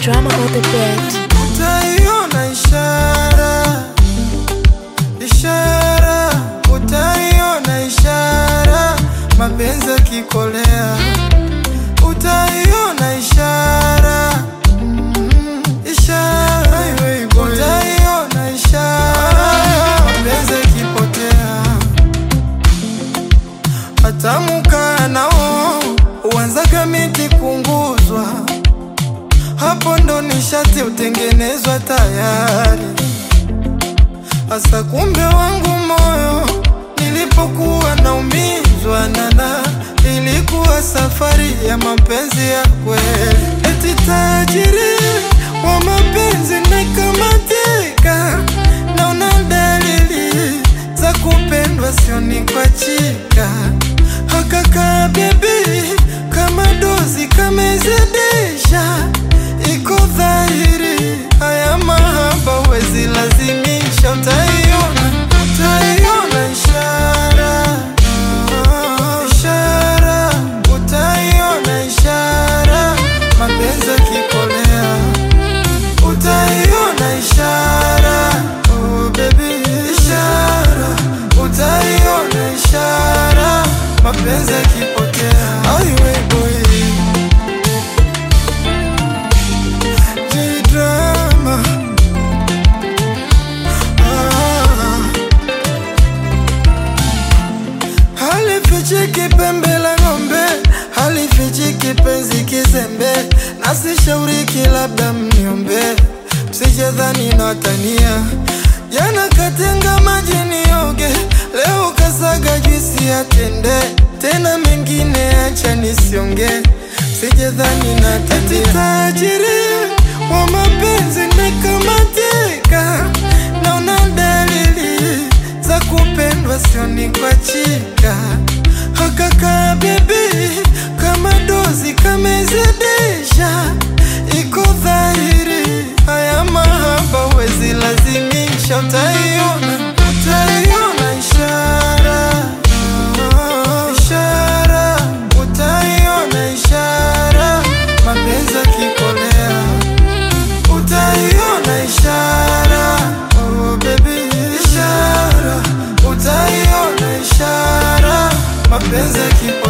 drama on the beat. Utaiona ishara, ishara, utaiona ishara, mapenzi yakikolea, utaiona ishara, mm, ishara, utaiona ishara, mapenzi yakipotea, hatamukaa nao uanzaga miti kunguzwa hapo ndo nishati utengenezwa tayari. Asa kumbe wangu moyo nilipokuwa naumizwa nana, ilikuwa safari ya mapenzi ya kweli. Eti tajiri wa mapenzi nakamatika, naona dalili za kupendwa, sioni kwa chika hakaka bebi kama dozi kamezidisha, iko dhahiri haya mahaba wezi lazimisha, utaiona utaiona ishara ishara, utaiona ishara, mapenzi yakikolea, utaiona ishara oh baby, ishara, utaiona ishara, mapenzi yakipotea, aiwe boy J-drama. Ah. Halifichiki pembe la ng'ombe, halifichiki penzi kizembe, nasishauriki labda mniombe, msijadhani natania. Jana katenga maji nioge, leo kasaga juisi ya tende, tena mengine acha nisionge, msijadhani natania. Tajiri wa mapenzi nikamatika, naona dalili za kupendwa, sioni kwa chika hakaka bebi, kama dozi kamezidisha, iko dhahiri haya mahaba wezi lazimisha, utaiona utaiona ishara ishara, utaiona ishara, mapenzi yakikolea utaiona ishara oh baby, ishara utaiona ishara mapenzi yakipotea